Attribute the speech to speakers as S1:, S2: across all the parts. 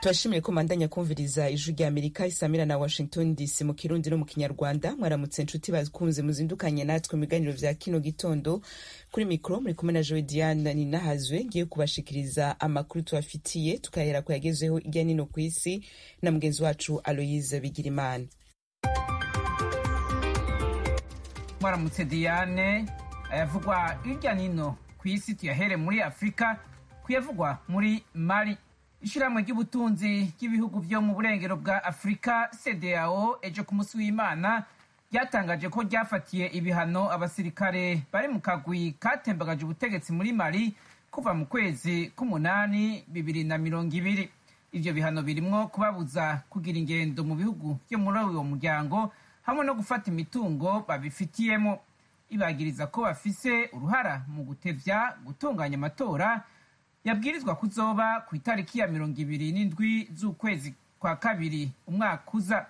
S1: turashimiye ko mandanya kumviriza ijwi rya amerika isamira na washington dc mu kirundi no mu kinyarwanda mwaramutse nshuti bakunze muzindukanye natwe mu biganiro vya kino gitondo kuri mikoro muri kumwe na joe diane ninahazwe ngiye kubashikiriza amakuru tubafitiye tukahera ku yagezeho irya nino ku isi na mugenzi wacu aloyize bigirimana
S2: mwaramutse diane ayavugwa hirya nino ku isi tuyahere muri afurika kuyavugwa muri mali ishyirahamwe ry'ubutunzi ry'ibihugu byo mu burengero bwa afurika cdao ejo ku munsi w'imana ryatangaje ko ryafatiye ibihano abasirikare bari mu kagwi katembagaje ubutegetsi muri mali kuva mu kwezi k'umunani bibiri na mirongo ibiri ivyo bihano birimwo kubabuza kugira ingendo mu bihugu byo muri uwo muryango hamwe no gufata imitungo babifitiyemo ibagiriza ko bafise uruhara mu gutevya gutunganya amatora yabwirizwa kuzoba ku itariki ya mirongo ibiri n'indwi z'ukwezi kwa kabiri umwaka uza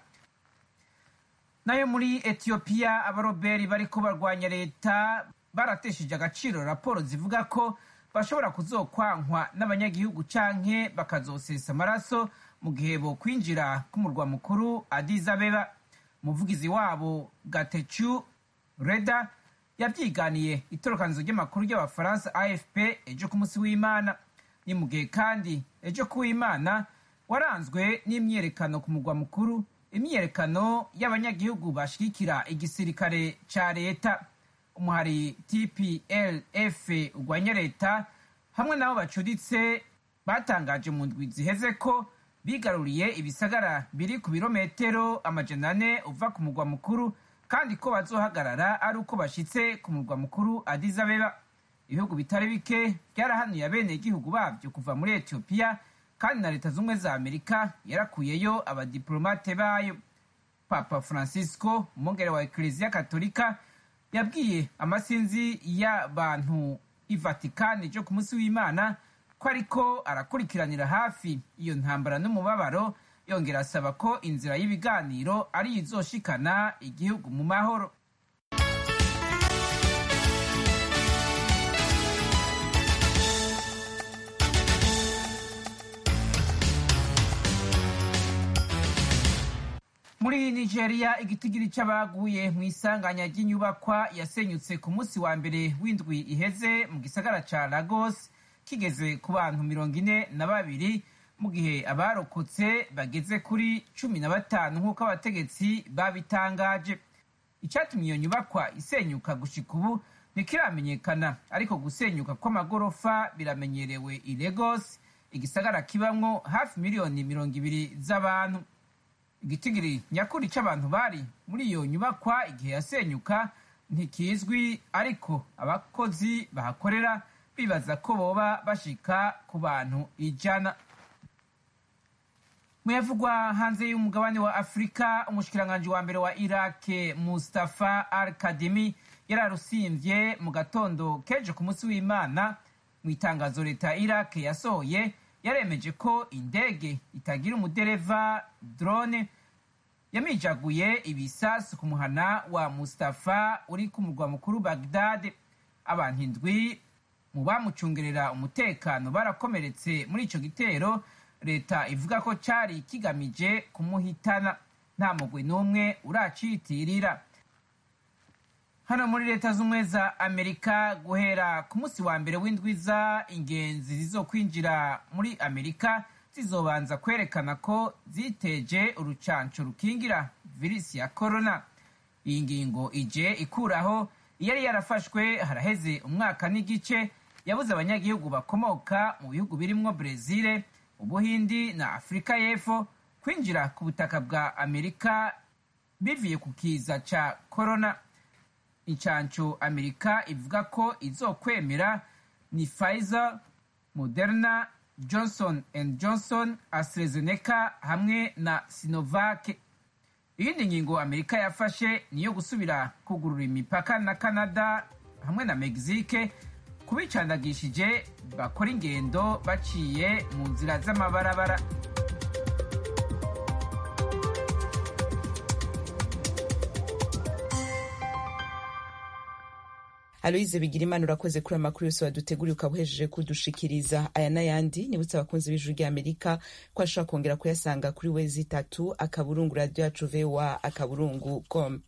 S2: nayo muri etiyopiya abaroberi bariko barwanya leta baratesheje agaciro raporo zivuga ko bashobora kuzokwankwa n'abanyagihugu canke bakazosesa amaraso mu gihe bokwinjira k'umurwa mukuru Addis Abeba umuvugizi wabo gatecu reda yavyiganiye itorokanizo ry'amakuru ry'abafaransa afp ejo ku munsi w'imana ni mu gihe kandi ejo ku w'imana waranzwe n'imyiyerekano ku murwa mukuru imyiyerekano y'abanyagihugu bashigikira igisirikare ca leta umuhari tplf urwanya leta hamwe n'abo bacuditse batangaje mu ndwi ziheze ko bigaruriye ibisagara biri ku birometero amajana ane uva ku murwa mukuru kandi ko bazohagarara ari uko bashitse ku murwa mukuru Addis Abeba ibihugu bitari bike byarahanuye abene igihugu babyo kuva muri Ethiopia kandi na leta zumwe za Amerika yarakuyeyo abadiplomate bayo Papa Francisco umwungere wa Eklezia Katolika yabwiye amasinzi y'abantu i Vatikani ryo ku munsi w'Imana ko ariko arakurikiranira hafi iyo ntambara n'umubabaro yongera asaba ko inzira y'ibiganiro ari izoshikana igihugu mu mahoro muri nigeria igitigiri c'abaguye mu isanganya ry'inyubakwa yasenyutse ku munsi wa mbere w'indwi iheze mu gisagara ca lagos kigeze ku bantu mirongo ine na babiri mu gihe abarokotse bageze kuri cumi na batanu nk'uko abategetsi babitangaje icyatumye iyo nyubakwa isenyuka gushika ubu ntikiramenyekana ariko gusenyuka kw'amagorofa biramenyerewe i Lagos igisagara kibamwo hafi miliyoni mirongo ibiri z'abantu igitigiri nyakuri c'abantu bari muri iyo nyubakwa igihe yasenyuka ntikizwi ariko abakozi bahakorera bibaza ko boba bashika ku bantu ijana muyavugwa hanze y'umugabane wa afurika umushikiranganji wa mbere wa irake mustafa al kadimi yararusimvye mu gatondo keje ku munsi w'imana mu itangazo leta ya irake yasohoye yaremeje ko indege itagira umudereva drone yamijaguye ibisasu ku muhana wa mustafa uri ku murwa mukuru bagdad abantu indwi mu bamucungerera umutekano barakomeretse muri ico gitero leta ivuga ko cari kigamije kumuhitana nta mugwi n'umwe uracitirira hano muri leta z'ubumwe za amerika guhera ku munsi wa mbere w'indwiza ingenzi zizokwinjira muri amerika zizobanza kwerekana ko ziteje urucanco rukingira virisi ya korona iyi ngingo ije ikuraho iyari yarafashwe haraheze umwaka n'igice yabuze abanyagihugu bakomoka mu bihugu birimwo brezile ubuhindi na afurika y'epfo kwinjira ku butaka bwa amerika bivuye ku kiza ca korona incanco amerika ivuga ko izokwemera ni pfizer moderna johnson and johnson astrazeneca hamwe na sinovac iyindi ngingo amerika yafashe niyo gusubira kugurura imipaka na canada hamwe na mexique kubicandagishije bakora ingendo baciye mu nzira z'amabarabara
S1: aloyize bigira imana urakoze kuri amakuru yose waduteguriye ukaba uhejeje kudushikiriza aya n'ayandi nibutse abakunzi b'ijuru rya amerika ko ashobora kongera kuyasanga kuri wezi itatu akaburungu radiyo yacu voa akaburungu com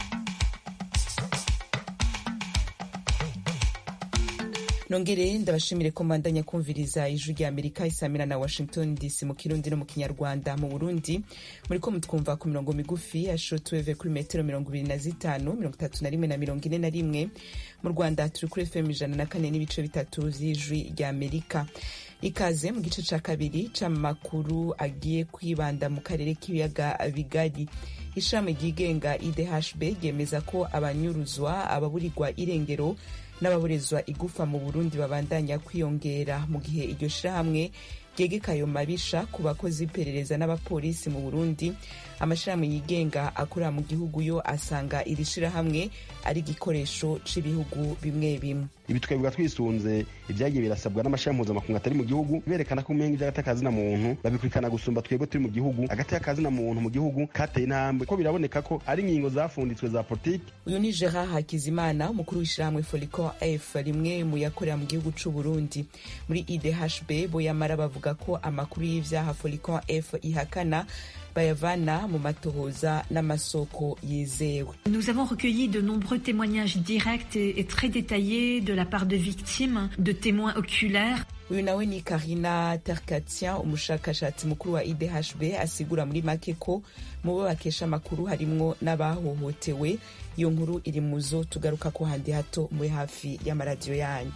S1: nongere ndabashimire ko mbandanya kumviriza ijwi rya amerika isamira na washington dc mu kirundi no mu kinyarwanda mu burundi muriko mutwumva ku mirongo migufi ya shortwave kuri metero mirongo ibiri na zitanu mirongo itatu na rimwe na mirongo ine na rimwe mu rwanda turi kuri fm ijana na kane n'ibice bitatu vy'ijwi rya amerika ikaze mu gice ca kabiri c'amakuru agiye kwibanda mu karere k'ibiyaga bigari ishami ryigenga idhb ryemeza ko abanyuruzwa ababurirwa irengero n'ababurizwa igufa mu burundi babandanya kwiyongera mu gihe iryo shirahamwe ryegeka ayo mabisha ku bakozi iperereza n'abapolisi mu burundi amashirahamwe yigenga akorera mu gihugu yo asanga iri shirahamwe ari igikoresho c'ibihugu bimwe bimwe
S3: ibi twebwa twisunze ibyagiye birasabwa n'amashami mpuzamakungu atari mu gihugu berekana ko umenga ivy'agateka na muntu babikurikirana gusumba twebwe turi mu gihugu agateka na muntu mu gihugu kateye intambwe ko biraboneka ko ari ingingo zafunditswe za politiki
S1: uyu ni gerard hakizimana umukuru w'ishirahamwe folicon f rimwe mu yakorera mu gihugu c'u burundi muri idhb bo yamara bavuga ko amakuru y'ivyaha folicon f ihakana bayavana mu matohoza n'amasoko yizewe
S4: Nous avons recueilli de nombreux témoignages directs et, et très détaillés de la part de victimes, de témoins oculaires.
S1: uyu nawe ni karina terkatien umushakashatsi mukuru wa idhb asigura muri make ko mu bo bakesha amakuru harimwo n'abahohotewe iyo nkuru iri mu zo tugaruka ko handi hato muri hafi y'amaradiyo yanyu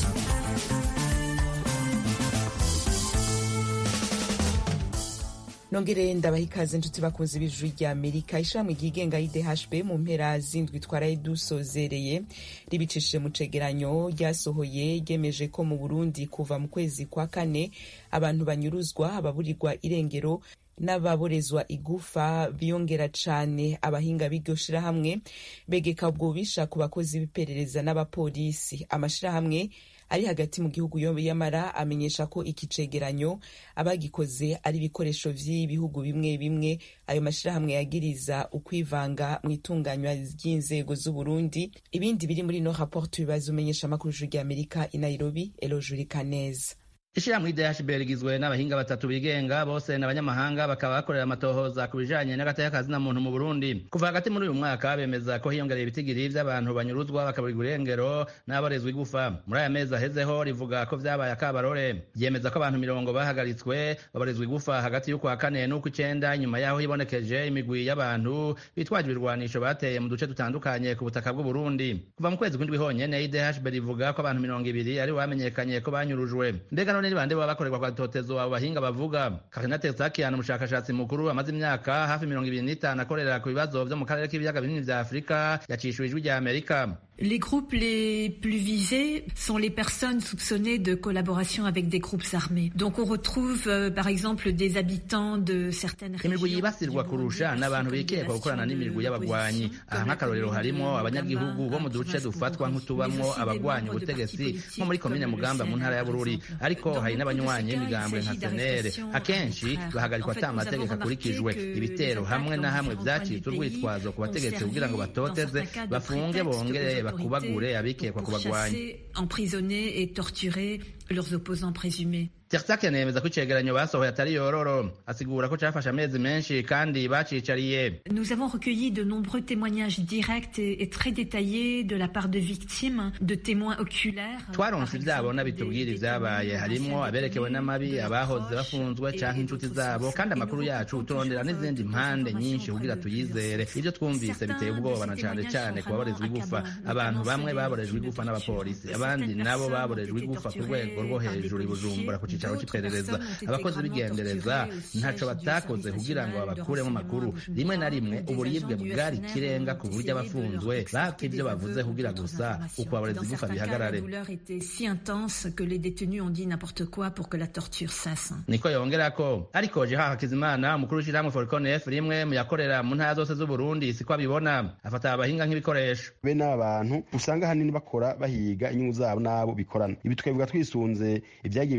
S1: nongere ndabaha ikaze inshuti bakunzi b'ijuru rya amerika ishami ryigenga y'idhb mu mpera zindwi twaraye dusozereye ribicishije mu cegeranyo ryasohoye ryemeje ko mu burundi kuva mu kwezi kwa kane abantu banyuruzwa ababurirwa irengero n'ababorezwa igufa biyongera cane abahinga b'iryo shirahamwe begeka ubwo bubisha ku bakozi b'iperereza n'abapolisi amashirahamwe ari hagati mu gihugu yamara amenyesha ko iki cegeranyo abagikoze ari ibikoresho vy'ibihugu bimwe bimwe ayo mashirahamwe yagiriza ukwivanga mu itunganywa ry'inzego z'uburundi ibindi biri muri no rapport tubibaza umenyesha amakuru rya amerika i nairobi elojuri kaneza
S5: ishirahamwe idhb rigizwe n'abahinga batatu bigenga bose n'abanyamahanga bakaba bakorera amatohoza ku bijanye n'agateka na muntu mu burundi kuva hagati muri uyu mwaka bemeza ko hiyongereye ibitigiri vy'abantu banyuruzwa bakaburirwa irengero n'abarezwa igufa muri aya mezi ahezeho rivuga ko vyabaye akabarore ryemeza ko abantu mirongo bahagaritswe babarezwa igufa hagati y'ukwa kane n'ukw'icenda inyuma yaho hibonekeje imigwi y'abantu bitwaje ibirwanisho bateye mu duce dutandukanye ku butaka bw'uburundi kuva mu kwezi kw'indwi honyene idhb rivuga ko abantu mirongo ibiri ari bamenyekanye ko banyurujwe mbega none ni bande baba bakorerwa kwa totezo abo bahinga bavuga Karina Tetsakian umushakashatsi mukuru amaze imyaka hafi mirongo ibiri n'itanu akorera ku bibazo vyo mu karere k'ibiyaga binini vya Afurika yacishuwe ijwi rya Amerika
S4: Les groupes les plus visés sont les personnes soupçonnées de collaboration avec des groupes armés. Donc on retrouve euh, par exemple des habitants de certaines
S5: imigwi yibasirwa kurusha n'abantu bikekwa gukorana n'imigwi y'abagwanyi aha nk'akarorero harimo abanyagihugu bo mu duce dufatwa nk'utubamwo abagwanya ubutegetsi nko muri komine mugamba mu ntara ya bururi ariko hari n'abanywanyi b'imigambwe nka senere akenshi bahagarikwa ata amategeko akurikijwe ibitero hamwe na hamwe vyacitse urwitwazo ku bategetsi kugira ngo batoteze bafunge bongere bakubagure abikekwa ku bagwanyi
S4: emprisonner et torturer leurs opposants présumés
S5: Tersak yanemeza ko icegeranyo basohoye atari yororo asigura ko cafashe amezi menshi kandi bacicariye
S4: Nous avons recueilli de nombreux témoignages directs et, et très détaillés de la part de victimes, de témoins oculaires.
S5: twaronse ivyabona bitubwira ivyabaye harimwo aberekewe n'amabi abahoze bafunzwe canke inshuti zabo kandi amakuru yacu turondera n'izindi mpande nyinshi kugira tuyizere ivyo twumvise biteye ubwoba na cane cane ku baborezwa igufa abantu bamwe baborejwe igufa n'abapolisi abandi nabo baborejwe igufa ku rwego rwo hejuru i bujumbura ku cicaro c'iperereza abakozi b'igendereza ntaco batakoze kugira ngo babakuremo amakuru rimwe na rimwe uburibwe bwari ikirenga ku buryo abafunzwe bapfa ivyo bavuze kugira gusa uko abarezi igufa bihagarare
S4: La douleur était si intense que les détenus ont dit n'importe quoi pour que la torture cesse.
S5: niko yongerako ariko jeha hakizimana umukuru w'ishirahamwe forconef rimwe mu yakorera mu ntara zose z'uburundi siko abibona afata abahinga nk'ibikoresho
S3: bene aba bantu usanga ahanini bakora bahiga inyungu zabo n'abo bikorana ibi twebwa twisunze ibyagiye birasabwa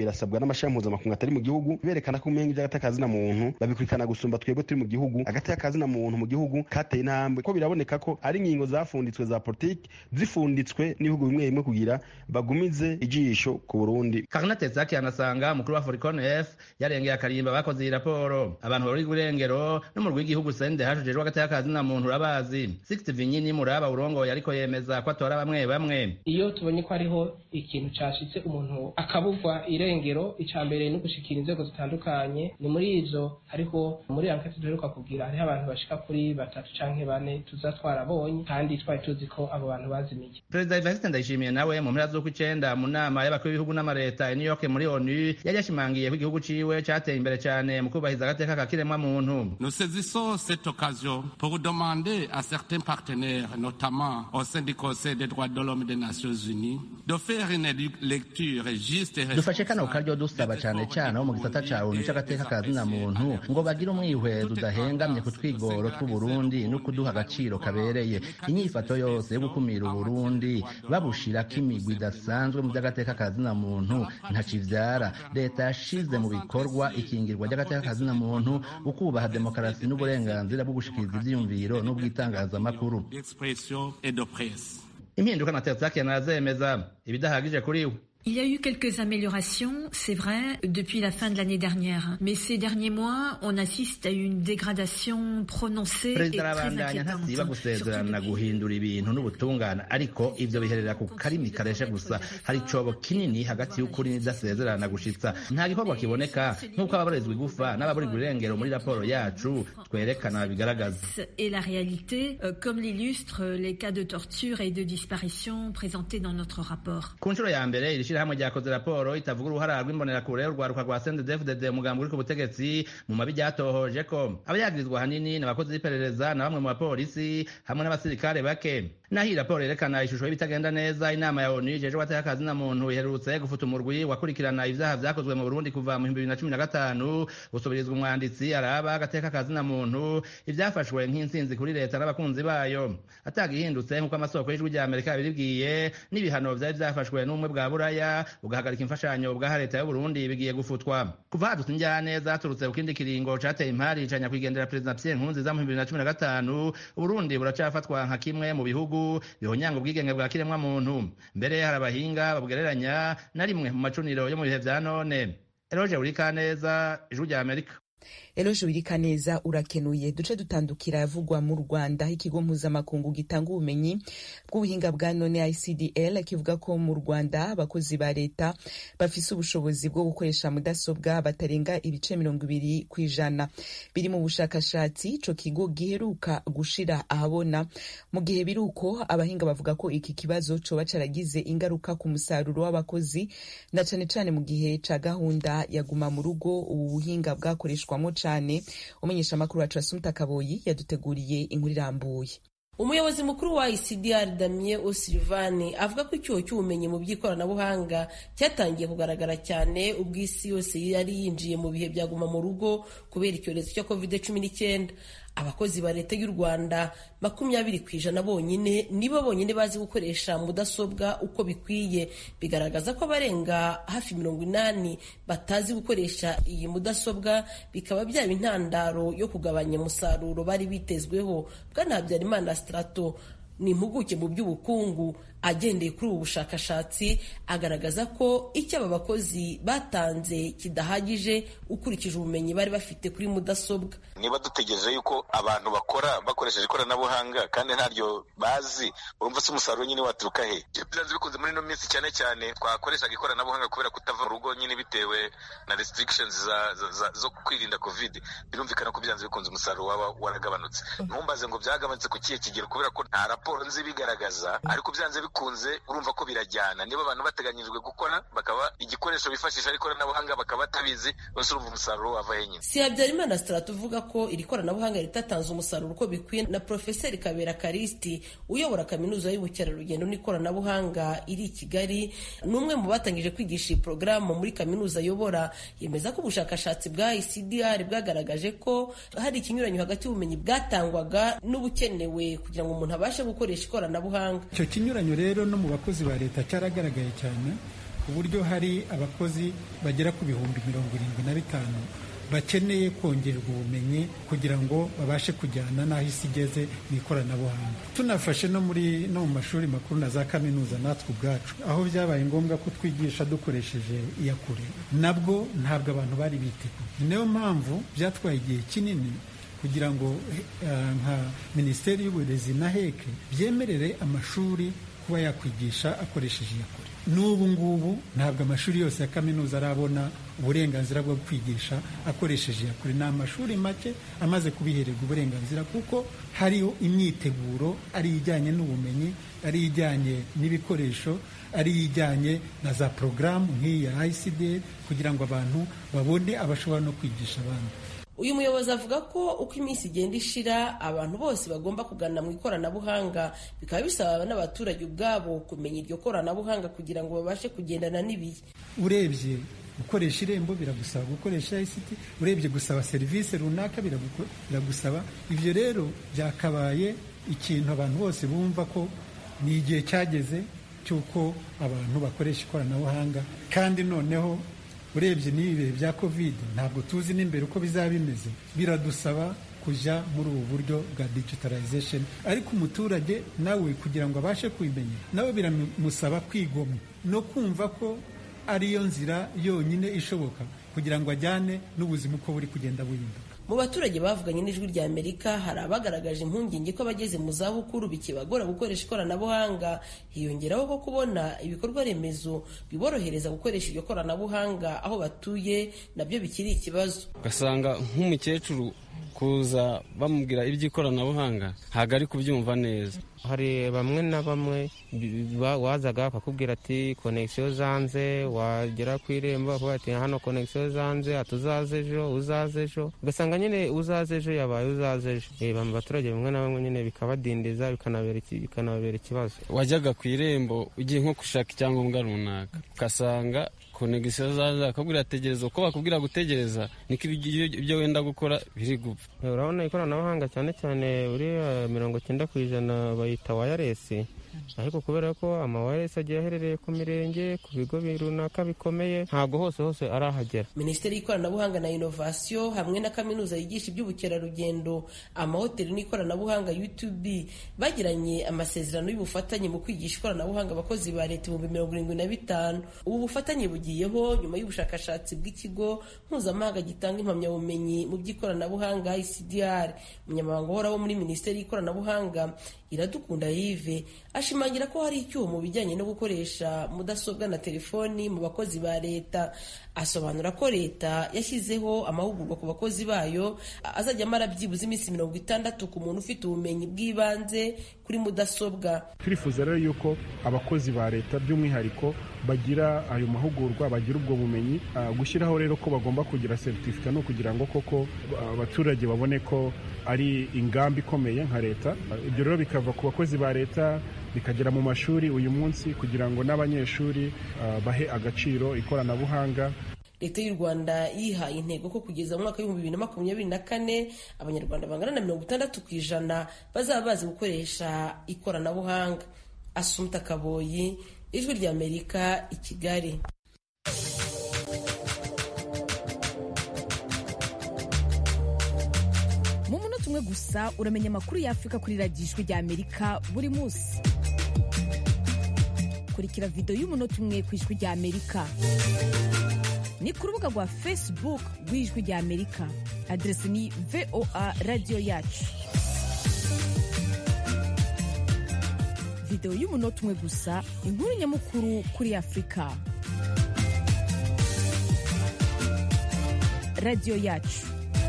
S3: n'amashami mpuzamakungu atari mu gihugu berekana ko umenga ivy'agatakazi na muntu babikurikirana gusumba twebwe turi mu gihugu agatakazi na muntu mu gihugu kateye intambwe ko biraboneka ko ari ingingo zafunditswe za politiki zifunditswe n'ibihugu bimwe bimwe kugira bagumize ijisho ku Burundi
S5: Karina Tezaki anasanga umukuru wa Foricon F yarengeye akarimba bakoze iyi raporo abantu bari gurengero n'umurwi w'igihugu sende hashujejwe agatakazi na muntu urabazi Sixty Vinyini muraba urongoye ariko yemeza ko atora bamwe bamwe
S6: iyo tubonye ko hariho ikintu cashitse umuntu akabugwa irengero ica mbere no gushikira inzego zitandukanye ni muri ivyo hariho muri ankete duheruka kugira hariho abantu bashika kuri batatu canke bane tuza twarabonye kandi twari tuzi ko abo bantu bazimiye
S5: Perezida Evariste Ndayishimiye nawe mu mpera z'uko icenda mu nama y'abakuru b'ibihugu n'amareta i New York muri ONU yari yashimangiye ko igihugu ciwe cateye imbere cane mu kubahiriza agateka ka kiremwa muntu
S7: Nous saisissons cette occasion pour demander à certains partenaires, notamment au sein du Conseil des droits de l'homme des Nations Unies, de faire une lecture juste et
S5: dufashe kano karyo dusaba cane cane abo mu gisata ca ONU c'agateka ka zina muntu ngo bagire umwihwezo udahengamye ku twigoro tw'Uburundi no kuduha agaciro kabereye inyifato yose yo gukumira Uburundi babushirako imigwi idasanzwe mu vy'agateka ka zina muntu ntacivyara leta yashize mu bikorwa ikingirwa ry'agateka ka zina muntu ukubaha demokarasi n'uburenganzira bwo gushikiriza ivyiyumviro n'ubwitangazamakuru
S7: d'expression et de presse.
S5: impinduka na Terzaki anazemeza ibidahagije kuri we
S4: Il y a eu quelques améliorations, c'est vrai, depuis la fin de l'année dernière. Mais ces derniers mois, on assiste à une dégradation prononcée et
S5: perezida
S4: très
S5: arabandanya
S4: inquiétante.
S5: ntasiba gusezerana
S4: Surtout
S5: guhindura ibintu n'ubutungane ariko ivyo biherera ku karimi kareshe gusa hari icobo kinini hagati y'ukuri n'idasezerana gushitsa nta gikorwa kiboneka nk'uko ababarizwa igufa n'ababurirwa irengero muri raporo yacu twerekana bigaragaza
S4: et la réalité, euh, comme l'illustrent les cas de torture et de disparition présentés dans notre rapport.
S5: ku nshuro ya mbere iri shirahamwe ryakoze raporo itavuga uruhara rw'imbonerakure urwaruka rwa CNDD-FDD umugambi uri ku butegetsi mu mabi ryatohoje ko abayagirizwa ahanini ni abakozi b'iperereza na bamwe mu bapolisi hamwe n'abasirikare bake naho iyi raporo yerekana ishusho y'ibitagenda neza inama ya onu ijejwe abateka akazi na muntu iherutse gufuta umurwi wakurikirana ivyaha vyakozwe mu burundi kuva mu bihumbi bibiri na cumi na gatanu gusubirizwa umwanditsi araba agateka akazi na muntu ivyafashwe nk'intsinzi kuri leta n'abakunzi bayo atagihindutse nk'uko amasoko y'ijwi rya amerika yabibibwiye n'ibihano vyari vyafashwe n'ubumwe bwa buraya bugahagarika imfashanyo bwaha leta y'uburundi bigiye gufutwa kuva hadutse injyane zaturutse ku kindi kiringo cateye impari ca nyakwigendera perezida pierre nkurunziza mu bihumbi bibiri na cumi na gatanu uburundi buracafatwa nka kimwe mu bihugu bihonyanga ubwigenge bwa kiremwa muntu mbere hari abahinga babugereranya na rimwe mu macuniro yo mu bihe vya none eroje urikaneza ijwi rya amerika
S1: eloje wirikaneza urakenuye duce dutandukira yavugwa mu rwanda aho ikigo mpuzamakungu gitanga ubumenyi bw'ubuhinga bwa none icdl kivuga ko mu rwanda abakozi ba leta bafise ubushobozi bwo gukoresha mudasobwa batarenga ibice mirongo ibiri ku ijana biri mu bushakashatsi ico kigo giheruka gushira ahabona mu gihe biri uko abahinga bavuga ko iki kibazo coba caragize ingaruka ku musaruro w'abakozi na cane cane mu gihe ca gahunda ya guma mu rugo ubu buhinga bwakoreshwamo cane umumenyeshamakuru wacu asumta kaboyi yaduteguriye inkuru irambuye
S8: umuyobozi mukuru wa ICDR Damien O'Sullivan avuga ko icyuho cy'ubumenyi mu by'ikoranabuhanga cyatangiye kugaragara cyane ubwo isi yose yari yinjiye mu bihe byaguma mu rugo kubera icyorezo cya covid cumi n'icyenda abakozi ba leta y'u rwanda makumyabiri ku ijana bonyine nibo bonyine bazi gukoresha mudasobwa uko bikwiye bigaragaza ko abarenga hafi mirongo inani batazi gukoresha iyi mudasobwa bikaba byaba intandaro yo kugabanya umusaruro bari bitezweho bwana habyarimana strato ni impuguke mu by'ubukungu agendeye kuri ubu bushakashatsi agaragaza ko icyo aba bakozi batanze kidahagije ukurikije ubumenyi bari bafite kuri mudasobwa
S9: niba dutegereje yuko abantu bakora bakoresheje ikoranabuhanga kandi ntaryo bazi urumva se umusaruro nyine waturuka he byanze bikunze muri ino minsi cyane cyane twakoreshaga ikoranabuhanga kubera kutava mu rugo nyine bitewe na restrictions za, za, za, zo kwirinda covid birumvikana ko byanze bikunze umusaruro waba waragabanutse ntumbaze ngo byagabanutse ku kihe kigero kubera ko nta raporo nzi bigaragaza ariko byanze bikunze urumva ko birajyana niba abantu bateganyirijwe gukora bakaba igikoresho bifashisha ari ikoranabuhanga bakaba batabizi bose urumva umusaruro wava he nyine
S8: si habyarimana strato uvuga ko iri koranabuhanga ritatanze umusaruro uko bikwiye na profeseri kabera karisti uyobora kaminuza y'ubukerarugendo n'ikoranabuhanga iri i kigali ni umwe mu batangije kwigisha iyi porogaramu muri kaminuza ayobora yemeza ko ubushakashatsi bwa icdr bwagaragaje ko hari ikinyuranyo hagati y'ubumenyi bwatangwaga n'ubukenewe kugira ngo umuntu abashe gukoresha ikoranabuhanga
S10: icyo kinyuranyo rero no mu bakozi ba leta cyaragaragaye cyane ku buryo hari abakozi bagera ku bihumbi mirongo irindwi na bitanu bakeneye kongererwa ubumenyi kugira ngo babashe kujyana n'aho isi igeze mu ikoranabuhanga tunafashe no muri no mu mashuri makuru na za kaminuza natwe ubwacu aho byabaye ngombwa ko twigisha dukoresheje iyakure nabwo ntabwo abantu bari biteguye niyo mpamvu byatwaye igihe kinini kugira ngo nka minisiteri y'uburezi na heke byemerere amashuri kuba yakwigisha akoresheje iyakure n'ubu ngubu ntabwo amashuri yose ya kaminuza arabona uburenganzira bwo kwigisha akoresheje iyakure ni amashuri make amaze kubihererwa uburenganzira kuko hariho imyiteguro ari ijyanye n'ubumenyi ari ijyanye n'ibikoresho ari ijyanye na za porogaramu nk'iyi ya ICD kugira ngo abantu babone abashobora no kwigisha abandi
S8: uyu muyobozi avuga ko uko iminsi igenda ishira abantu bose bagomba kugana mu ikoranabuhanga bikaba bisaba n'abaturage ubwabo kumenya iryo koranabuhanga kugira ngo babashe kugendana n'ibihe
S10: urebye gukoresha irembo biragusaba gukoresha ICT urebye gusaba serivisi runaka biragusaba ibyo rero byakabaye ikintu abantu bose bumva ko ni igihe cyageze cy'uko abantu bakoresha ikoranabuhanga kandi noneho urebye n'ibi bihe bya kovide ntabwo tuzi n'imbere uko bizaba bimeze biradusaba kujya muri ubu buryo bwa digitalization ariko umuturage nawe kugira ngo abashe kubimenya nawe biramusaba kwigomwa no kumva ko ariyo nzira yonyine ishoboka kugira ngo ajyane n'ubuzima uko buri kugenda buhinduka
S8: mu baturage bavuganye n'ijwi rya amerika hari abagaragaje impungenge ko abageze mu zabukuru bikibagora gukoresha ikoranabuhanga hiyongeraho ko kubona ibikorwa remezo biborohereza gukoresha iryo koranabuhanga aho batuye nabyo bikiri ikibazo
S11: ugasanga nk'umukecuru kuza bamubwira iby'ikoranabuhanga ntabwo ari kubyumva neza
S12: hari bamwe na bamwe wazaga bakakubwira ati konegisiyo zanze wagera ku irembo bakavuga ati hano konegisiyo zanze ati uzaze ejo uzaze ejo ugasanga nyine uzaze ejo yabaye uzaze ejo mu baturage bamwe na bamwe nyine bikabadindiza bikanababera ikibazo
S11: wajyaga ku irembo ugiye nko gushaka icyangombwa runaka ugasanga konegisiyo zaza bakabwira tegereza uko bakubwira gutegereza niko ibyo wenda gukora biri gupfa
S12: urabona ikoranabuhanga cyane cyane uriya mirongo icyenda ku ijana bayita wayaresi ariko kubera ko amawayaresi agiye aherereye ku mirenge ku bigo runaka bikomeye ntabwo hose hose arahagera
S8: minisiteri y'ikoranabuhanga na inovasiyo hamwe na kaminuza yigisha iby'ubukerarugendo amahoteli n'ikoranabuhanga utb bagiranye amasezerano y'ubufatanye mu kwigisha ikoranabuhanga abakozi ba leta ibihumbi mirongo irindwi na bitanu ubu bufatanye bugiyeho nyuma y'ubushakashatsi bw'ikigo mpuzamahanga gitanga impamyabumenyi mu by'ikoranabuhanga icdr umunyamabanga uhoraho muri minisiteri y'ikoranabuhanga iradukunda yive ashimangira ko hari icyuho mu bijyanye no gukoresha mudasobwa na telefoni mu bakozi ba leta asobanura ko leta yashyizeho amahugurwa ku bakozi bayo azajya amara byibuze iminsi mirongo itandatu ku muntu ufite ubumenyi bw'ibanze kuri mudasobwa
S13: turifuza rero yuko abakozi ba leta by'umwihariko bagira ayo mahugurwa bagira ubwo bumenyi gushyiraho rero ko bagomba kugira seritifika no kugira ngo koko abaturage babone ko ari ingamba ikomeye nka leta ibyo rero bikava ku bakozi ba leta bikagera mu mashuri uyu munsi kugira ngo n'abanyeshuri bahe agaciro ikoranabuhanga
S8: leta y'u rwanda yihaye intego ko kugeza mu mwaka w'ibihumbi bibiri na makumyabiri na kane abanyarwanda bangana na mirongo itandatu ku ijana bazaba bazi gukoresha ikoranabuhanga asumta kaboyi ijwi ry'amerika i kigali
S14: mu munota umwe gusa uramenya amakuru y'afurika kuri radiyo ijwi ry'amerika buri munsi kurikira videwo y'umunota umwe ku ijwi ry'amerika ni ku rubuga rwa facebook rw'ijwi ry'amerika aderesi ni voa radiyo yacu videwo y'umunota umwe gusa inkuru nyamukuru kuri afurika radiyo yacu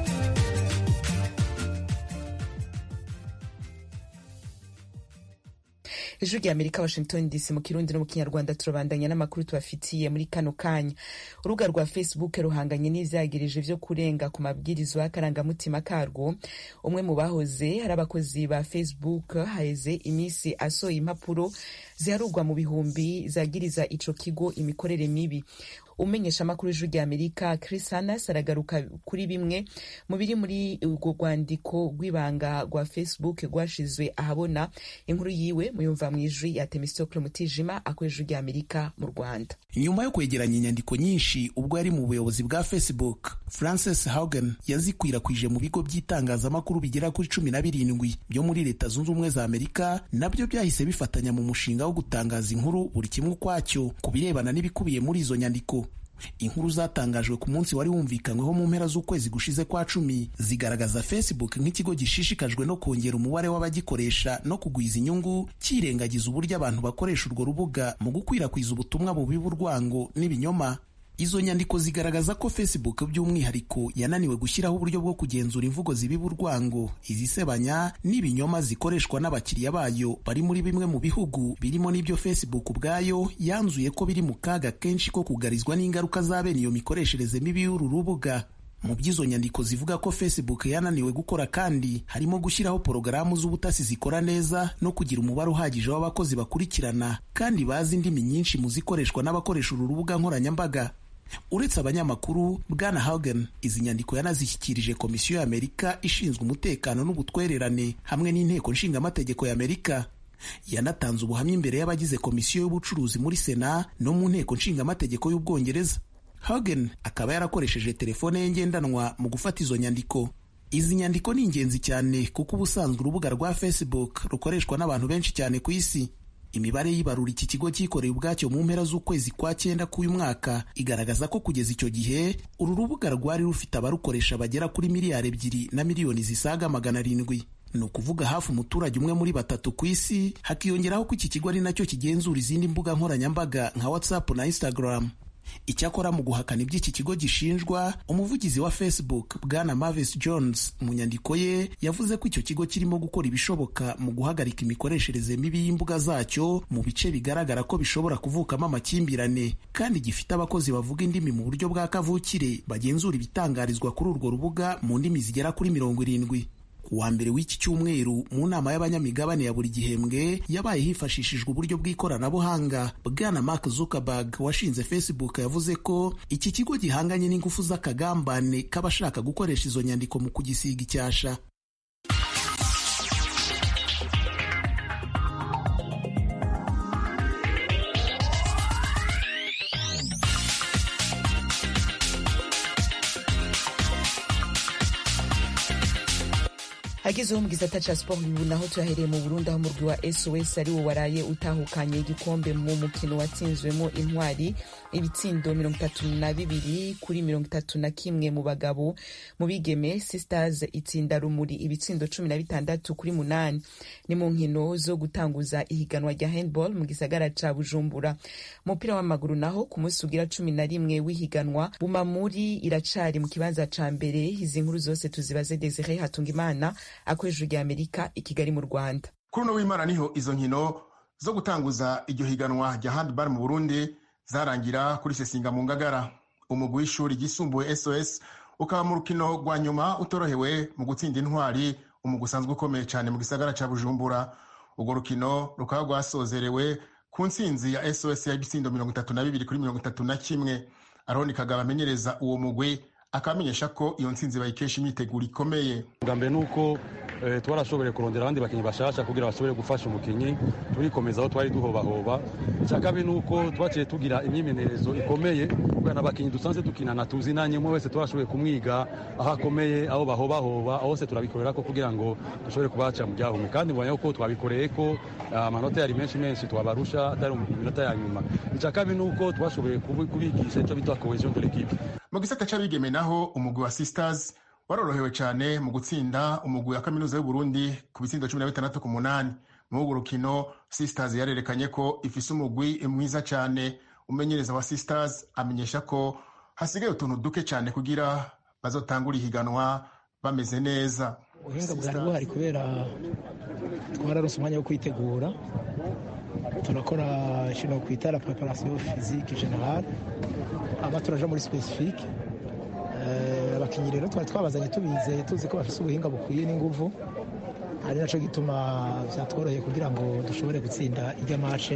S1: ijwi rya amerika washington dc mu kirundi no mu kinyarwanda turabandanya n'amakuru tubafitiye muri kano kanya urubuga rwa facebook ruhanganye n'ivyagirije vyo kurenga ku mabwirizwa y'akarangamutima karwo umwe mu bahoze hari abakozi ba facebook haheze iminsi asohoye impapuro ziharurwa mu bihumbi zagiriza ico kigo imikorere mibi umenyesha amakuru y'ijwi rya amerika chris hanas aragaruka kuri bimwe mu biri muri urwo rwandiko rw'ibanga rwa facebook rwashizwe ahabona inkuru yiwe muyumva mu ijwi ya temistokle mutijima akorera ijwi rya amerika mu rwanda
S15: nyuma yo kwegeranya inyandiko nyinshi ubwo yari mu buyobozi bwa facebook frances haugen yazikwirakwije mu bigo by'itangazamakuru bigera kuri cumi na birindwi byo muri leta zunze ubumwe za amerika nabyo byahise bifatanya mu mushinga wo gutangaza inkuru buri kimwe ukwacyo ku birebana n'ibikubiye muri izo nyandiko inkuru zatangajwe ku munsi wari wumvikanyweho mu mpera z'ukwezi gushize kwa cumi zigaragaza facebook nk'ikigo gishishikajwe no kongera umubare w'abagikoresha no kugwiza inyungu kirengagiza uburyo abantu bakoresha urwo rubuga mu gukwirakwiza ubutumwa bubiba urwango n'ibinyoma izo nyandiko zigaragaza ko facebook by'umwihariko yananiwe gushyiraho uburyo bwo kugenzura imvugo zibiba urwango izisebanya n'ibinyoma zikoreshwa n'abakiriya bayo bari muri bimwe mu bihugu birimo n'ibyo facebook ubwayo yanzuye ko biri mu kaga kenshi ko kugarizwa n'ingaruka za bene iyo mikoreshereze mibi y'uru rubuga mu by'izo nyandiko zivuga ko facebook yananiwe gukora kandi harimo gushyiraho porogaramu z'ubutasi zikora neza no kugira umubare uhagije w'abakozi bakurikirana kandi bazi indimi nyinshi mu zikoreshwa n'abakoresha uru rubuga nkoranyambaga uretse abanyamakuru bwana hagen izi nyandiko yanazishyikirije komisiyo y'amerika ishinzwe umutekano n'ubutwererane hamwe n'inteko nshingamategeko y'amerika yanatanze ubuhamya imbere y'abagize komisiyo y'ubucuruzi muri sena no mu nteko nshingamategeko y'ubwongereza hagen akaba yarakoresheje telefone ye ngendanwa mu gufata izo nyandiko izi nyandiko ni ingenzi cyane kuko ubusanzwe urubuga rwa facebook rukoreshwa n'abantu benshi cyane ku isi imibare y'ibarura iki kigo cyikoreye ubwacyo mu mpera z'ukwezi kwa cyenda k'uyu mwaka igaragaza ko kugeza icyo gihe uru rubuga rwari rufite abarukoresha bagera kuri miliyari ebyiri na miliyoni zisaga magana arindwi ni ukuvuga hafi umuturage umwe muri batatu ku isi hakiyongeraho ko iki kigo ari nacyo kigenzura izindi mbuga nkoranyambaga nka whatsapp na instagram icyakora mu guhakana iby'iki kigo gishinjwa umuvugizi wa facebook bwana mavis jones mu nyandiko ye yavuze ko icyo kigo kirimo gukora ibishoboka mu guhagarika imikoreshereze mibi y'imbuga zacyo mu bice bigaragara ko bishobora kuvukamo amakimbirane kandi gifite abakozi bavuga indimi mu buryo bwa kavukire bagenzura ibitangarizwa kuri urwo rubuga mu ndimi zigera kuri mirongo irindwi wa mbere w'iki cyumweru mu nama y'abanyamigabane ya buri gihembwe yabaye hifashishijwe uburyo bw'ikoranabuhanga bwana mark zuckerberg washinze facebook yavuze ko iki kigo gihanganye n'ingufu z'akagambane k'abashaka gukoresha izo nyandiko mu kugisiga icyasha
S1: hagezeho mu gisata ca sport ubu naho tuyahereye mu burundi aho umurwi wa sos ari wo waraye utahukanye igikombe mu mukino watsinzwemo intwari ibitsindo mirongo itatu na bibiri kuri mirongo itatu na kimwe mu bagabo mu bigeme sisters itsinda rumuri ibitsindo cumi na bitandatu kuri munani ni mu nkino zo gutanguza ihiganwa rya handball mu gisagara ca bujumbura umupira w'amaguru naho ku munsi ugira cumi na rimwe w'ihiganwa bumamuri iracari mu kibanza ca mbere izi nkuru zose tuzibaze desire hatungimana akoresheje rya amerika i kigali mu rwanda
S16: kuri uno w'imana niho izo nkino zo gutanguza iryo higanwa rya handball mu burundi zarangira kuri sesinga mu ngagara umugwi w'ishuri ryisumbuye sos ukaba mu rukino rwa nyuma utorohewe mu gutsinda intwari umugwi usanzwe ukomeye cyane mu gisagara cya bujumbura urwo rukino rukaba rwasozerewe ku ntsinzi ya sos y'ibitsindo mirongo itatu na bibiri kuri mirongo itatu na kimwe aroni kagabo amenyereza uwo mugwi akamenyesha ko iyo ntsinzi bayikesha imyiteguro ikomeye
S17: bwa mbere ni uko twarashoboye kurondera abandi bakinnyi bashasha kugira bashobore gufasha umukinnyi turikomeza aho twari duhobahoba icya kabiri ni uko twaciye tugira imyimenyerezo ikomeye kubera n'abakinnyi dusanzwe dukinana tuzi nanjye umwe wese twashoboye kumwiga aho akomeye aho bahobahoba aho hose turabikorera ko kugira ngo dushobore kubaca mu byahumwe kandi mbonye ko twabikoreye ko amanota yari menshi menshi twabarusha atari mu minota ya nyuma icya kabiri ni uko twashoboye kubigisha icyo bita cohesion de l'équipe
S16: mu gisata c'abigeme naho umugwi wa sisters warorohewe cyane mu gutsinda umugwi wa kaminuza y'uburundi ku bitsindo cumi na bitandatu ku munani muri urwo rukino sisters yarerekanye ko ifise umugwi mwiza cyane umenyereza wa sisters amenyesha ko hasigaye utuntu duke cyane kugira bazotangura ihiganwa bameze neza
S18: ubuhinga bwari buhari kubera twararose umwanya wo kwitegura turakora kino kwita la preparation physique générale aba turaja muri specifique abakinnyi rero twari twabazanye tubizeye tuzi ko bafite ubuhinga bukwiye n'inguvu ari nacyo gituma byatworoheye kugira ngo dushobore gutsinda ijya mace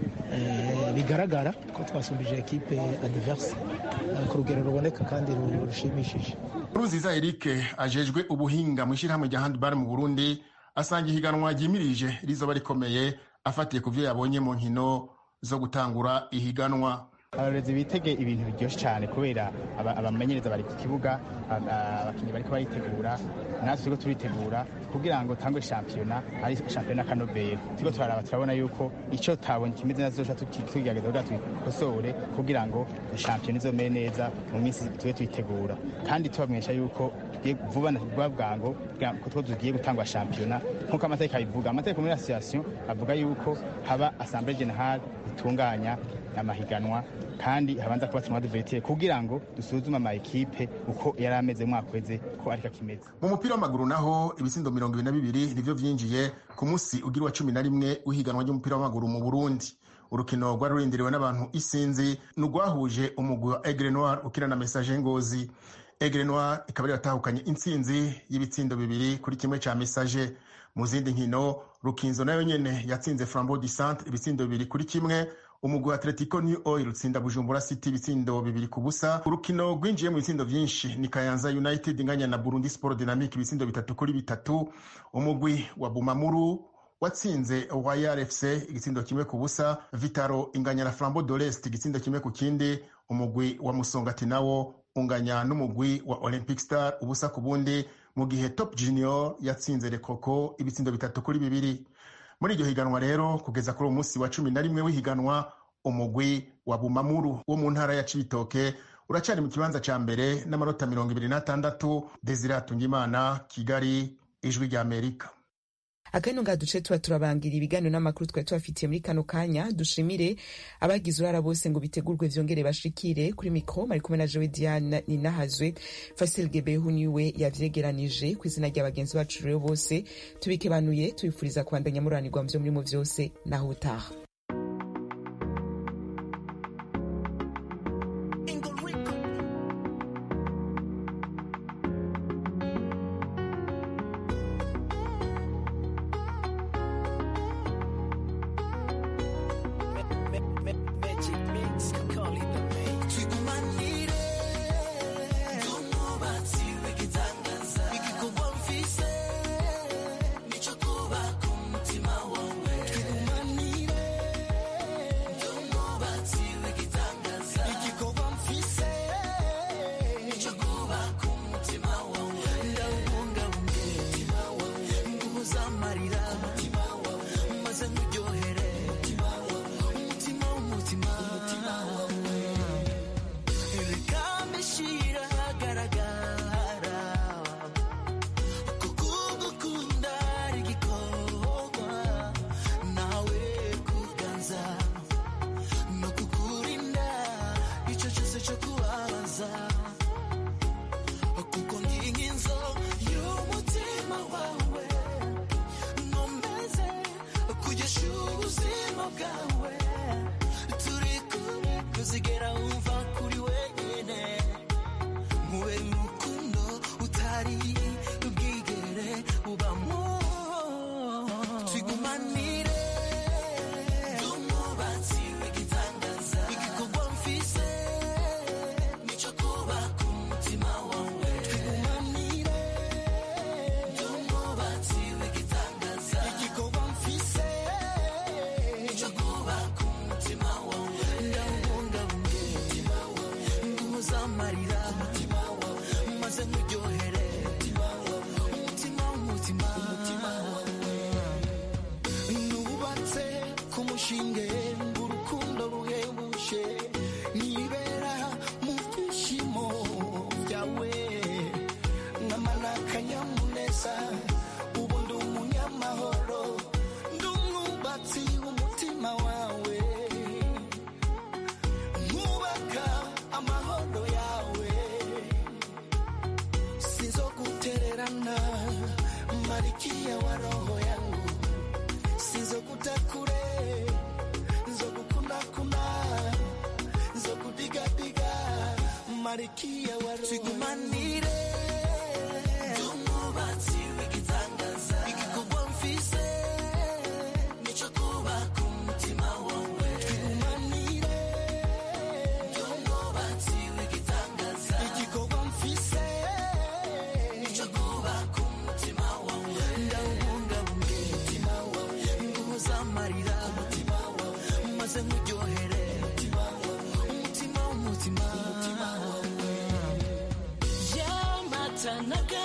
S18: bigaragara ko twasumbije ekipe adiverse ku rugero ruboneka kandi rushimishije
S16: ruziza eric ajejwe ubuhinga mu ishyirahamwe rya handball mu burundi asanga ihiganwa ryimirije rizoba rikomeye afatiye ku byo yabonye mu nkino zo gutangura ihiganwa
S19: abarezi bitege ibintu biryoshye cyane kubera abamenyereza bari ku kibuga abakinnyi bariko baritegura natwe turiko turitegura kugira ngo tangwe shampiyona ari shampiyona kanovera turiko turaraba turabona yuko ico tabonye kimeze neza zoca tugerageza kugira tubikosore kugira ngo shampiyona izomere neza mu minsi tube tuyitegura kandi tubamenyesha yuko vuba na vuba bwango ko two tugiye gutangwa shampiyona nk'uko amategeko abivuga amategeko muri association avuga yuko haba assemblée générale itunganya amahiganwa kandi habanza kuba tumwa duvetire kugira ngo dusuzume ama ekipe uko yari ameze mwaka weze ko ariko akimeze
S16: mu mupira w'amaguru naho ibitsindo mirongo ibiri na bibiri nivyo vyinjiye ku musi ugira wa cumi na rimwe w'ihiganwa ry'umupira w'amaguru mu burundi urukino rwari rurindiriwe n'abantu isinzi ni urwahuje umugwi wa egre noir ukina na message ngozi egre noir ikaba yari yatahukanye intsinzi y'ibitsindo bibiri kuri kimwe ca message mu zindi nkino rukinzo nayo nyene yatsinze flambeau du centre ibitsindo bibiri kuri kimwe umugwi wa atletico new oil utsinda bujumbura city ibitsindo bibiri ku busa urukino rwinjiye mu bitsindo vyinshi ni kayanza united inganya na burundi sport dynamic ibitsindo bitatu kuri bitatu umugwi wa bumamuru watsinze royal fc igitsindo kimwe ku busa vitaro inganya na flambeau de l'est igitsindo kimwe ku kindi umugwi wa musongati nawo unganya n'umugwi wa olympic star ubusa ku bundi mu gihe top junior yatsinze rekoko ibitsindo bitatu kuri bibiri muri iryo higanwa rero kugeza kuri uwo munsi wa cumi na rimwe w'ihiganwa umugwi wa bumamuru wo mu ntara ya cibitoke uracari mu kibanza ca mbere n'amanota mirongo ibiri n'atandatu desire hatungimana kigali ijwi rya amerika
S1: akano nga duce tuba turabangira ibiganiro n'amakuru twari tubafitiye muri kano kanya dushimire abagize uruhara bose ngo bitegurwe vyongere bashikire kuri mikro mari kumwe na jewe diane ninahazwe fasil gebehu niwe yavyegeranije ku izina rya bagenzi bacu rero bose tubikebanuye tubifuriza kubandanya muranirwa mu vyo murimo vyose naho utaha
S20: Marikia wa roho
S21: amarira maze nkuryohere umutima w'umutima
S22: yamata naga